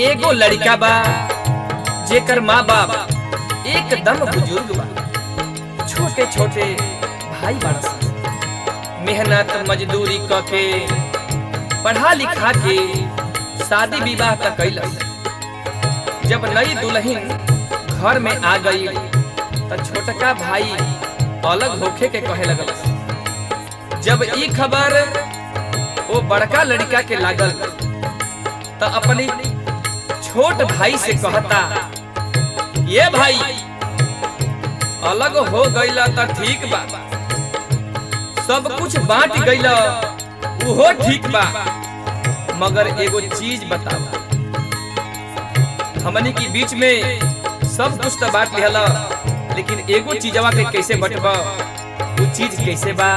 एगो लड़का बा जेकर माँ बाप एकदम बुजुर्ग बा छोटे छोटे भाई बड़ा सन मेहनत मजदूरी क के पढ़ा लिखा के शादी विवाह तक कैलस जब नई दुल्हन घर में आ गई त छोटका भाई अलग होखे के कहे लगल जब ई खबर वो बड़का लड़का के लागल त अपनी छोट भाई से कहता ये भाई अलग हो गईला त ठीक बा सब कुछ बांट गईला उहो ठीक बा मगर एगो चीज बतावा हमनी के बीच में सब कुछ तो बांट लिहला लेकिन एगो चीजवा के कैसे बटबा वो चीज कैसे बा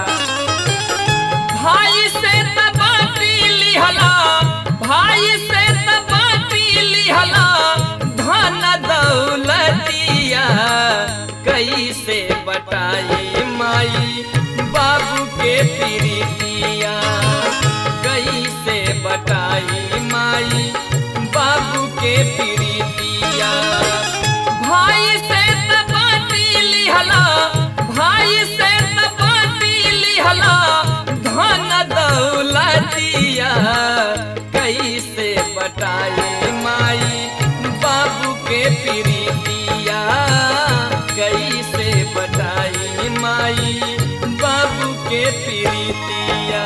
भाई से त बाटी लिहला भाई से त बाटी लिहला धन दौलतिया कैसे बटाई माई बाबू के प्रीतिया कैसे बटाई माई बाबू के प्रीतिया भाई से त बाटी लिहला भाई से त बाटी लिहला धन दौलतिया कैसे बटाई माई बाबू के प्रीतिया कैसे बटाई माई बाबू के प्रीतिया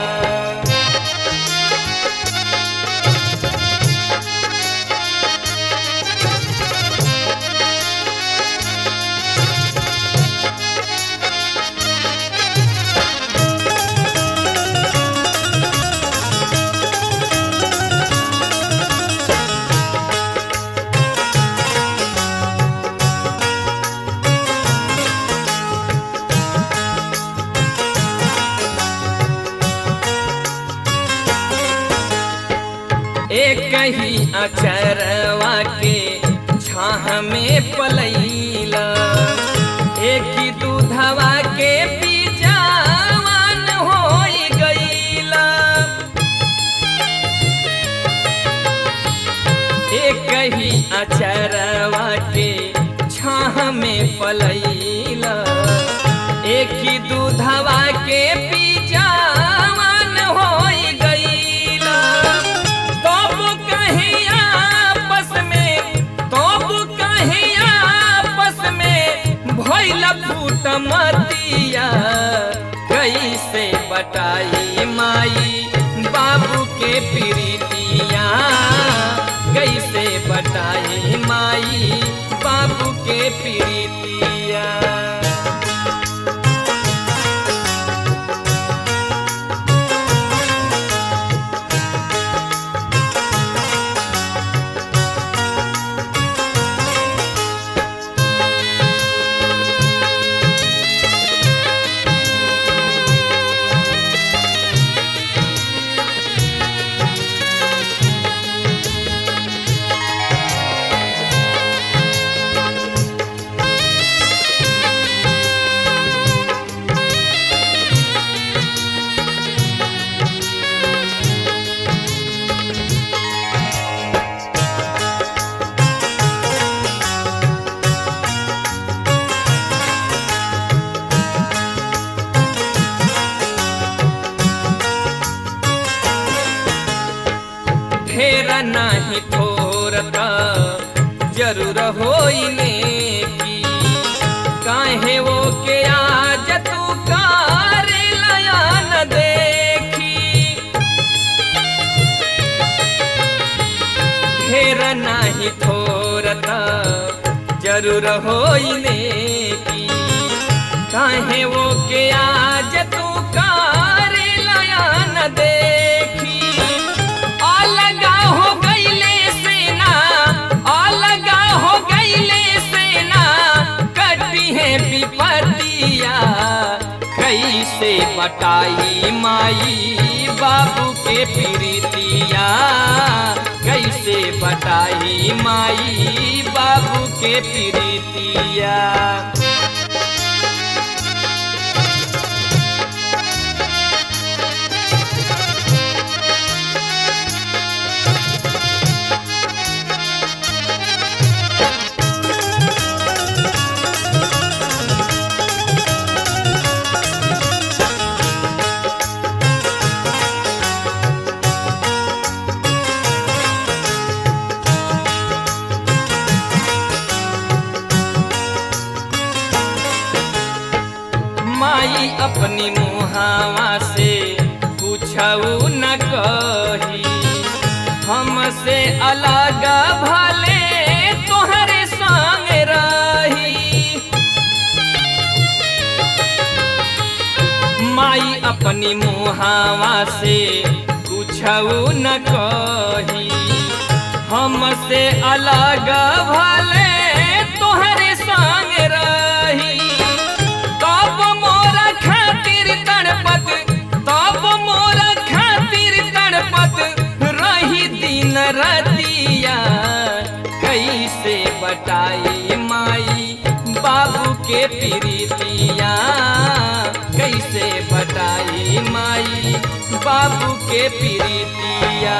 एक ही अचरवा के छाह में पलैला एक ही दूधवा के बीजावान हो गईला एक ही अचरवा के छाह में पलैला एक ही दूधवा के बीजावान हो गईला तब कहीं आपस में तब कहीं आपस में भइल फूट मतिया कैसे बटाई माई बाबू के प्रीतिया कैसे बटाई माई बाबू के प्रीतिया ढेर नाही थोरता जरूर होइने की काहे वो के आज तू कार लयान देखी ढेर नाही थोरता जरूर होइने की काहे वो के आज तू कार लयान देखी अलगा हो गईले सेना अलगा हो गईले सेना कटी है विपतिया कैसे बटाई माई बाबू के प्रीतिया कैसे बटाई माई बाबू के प्रीतिया माई अपनी मुहावा से पूछऊ न कही हमसे अलग भले तोहरे संग रही माई अपनी मुहावा से पूछऊ न कही हमसे अलग भले तोहरे संग रही तब मोरा खातिर तड़पत तब मोरा खातिर तड़पत रही दिन रतिया कैसे बटाई माई बाबू के प्रीतिया कैसे बटाई माई बाबू के प्रीतिया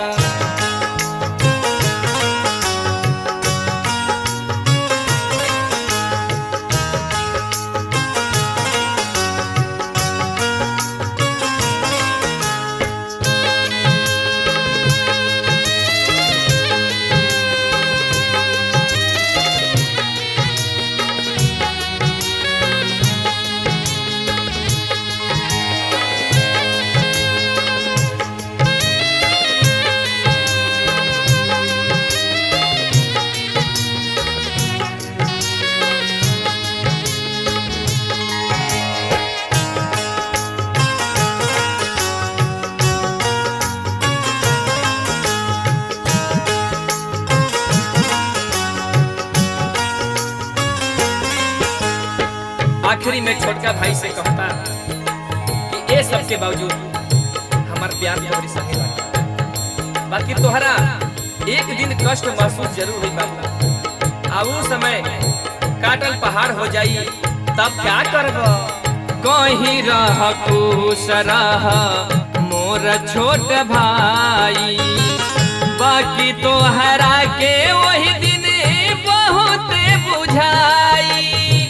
आखिरी में छोटका भाई से कहता कि ये सब के बावजूद हमार प्यार तोहरी संगे बाकी बाकी तोहरा एक दिन कष्ट महसूस जरूर हुई बाबा आ उ समय काटल पहाड़ हो जाई तब क्या करब कहीं रह खुश रह मोर छोट भाई बाकी तोहरा के वही दिन बहुत बुझाई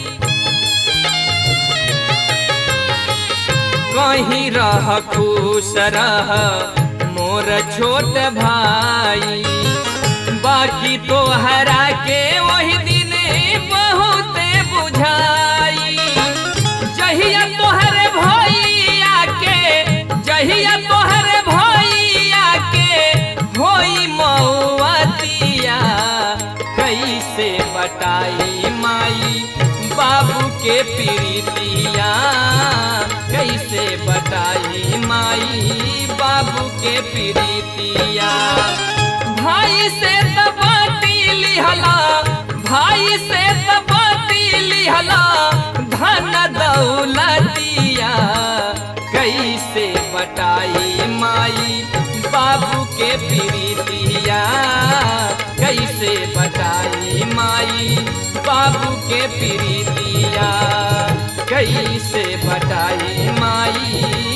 कहीं रह खुश रह मोर छोट भाई बाकी तोहरा के वही दिन बहुत बुझाई जहिया तोहर भैया के जहिया तोहर भैया के होई मऊतिया कैसे बटाई माई बाबू के प्रीतिया कैसे बटाई माई बाबू के प्रीतिया भाई से तबाती लिहला भाई से तबाती लिहला धन दौलतिया कैसे बटाई माई बाबू के प्रीतिया कैसे बटाई माई बाबू के प्रीतिया कैसे बटाई माई